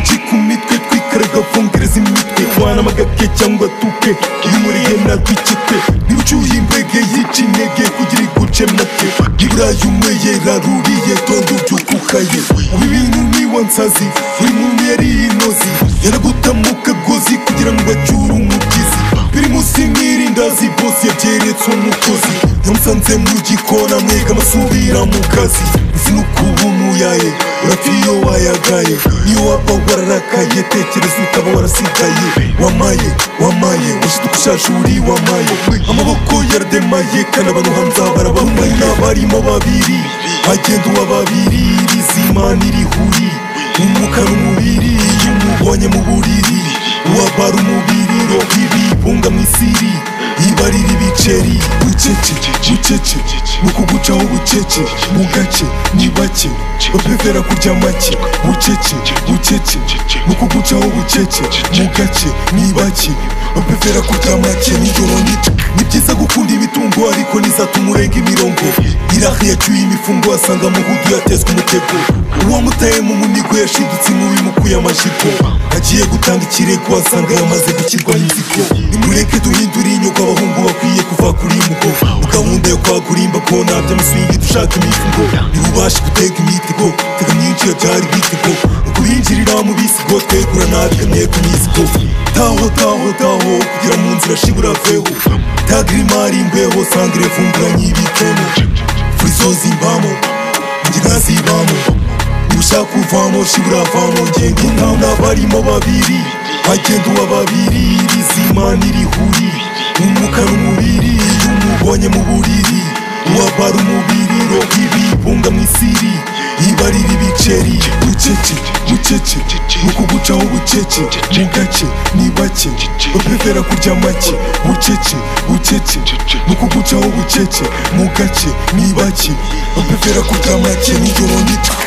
ji ku mitwe twikaraga vungereza imitwe twana amagake cyangwa tuke yumuriye natwe ikipe niba ucyuye imbege yica intege kugira iguce make iburayi umweye raruriye tondo byukukaye ubu ibintu niwa nsazi buri muntu yari inozi yaragutamo kagozi kugira ngo acyure umugizi biri munsi nk'irindazi bose yabyeretse umukozi yamusanze mu gikona mwega amasubira mu kazi ifunuka ubumuyaye urapfa iyo wayagaye niyo waba wararakaye tekereza utaba warasigaye wamaye wamaye washyize ukushaje uri wamaye amaboko yarademaye kandi abantu hanze aha barabamaye n'abarimo babiri bagenda uwa babiri rizima n'irihuri umwuka n'umubiri iyo umubonye mu buriri uwabara umubiri robibi bunga mu isiri ibarira ibiceri bucece bucece ni ukugucaho bucece mu gace ni bake bapevera kurya make bucece bucece ni ukugucaho bucece mu gace ni bake bapevera kurya make nijoro nito ni byiza gukunda imitungo ariko ntizatuma urenga imirongo iraha yacyuye imifungo asanga muhudu yatezwe umutego uwamutaye mu munigo yashidutse inkubi mukuye amajipo agiye gutanga ikirego asanga yamaze gukirwa inzigo nimureke duhindure inyoko abahungu bakwiye kuva kuri mugo gahunda yo kwagura imbako ntabyo amusingi dushaka imivugo ntibubashe gutega imitego tega myinshi yabyara ibitego ukubinjirira mu bisigo twegura ntabikamye ku mizigo taho taho taho kugira mu nzira shibura veho tagira imari imbeho sangire fungura nyibikemo furizo zimbamo ingiga zibamo niba ushaka kuvamo shibura vamo ngenda inama n'abarimo babiri bagenda uwa babiri rizima n'irihuri umwuka n'umubiri iyo umubonye mu buriri uwabara umubiri robibi bunga mu isiri ibarira ibiceri bucece bucece ni ukugucaho bucece mu gace ni bake bapevera kurya make bucece bucece ni ukugucaho bucece mu gace ni bake bapevera kurya make nijoro nito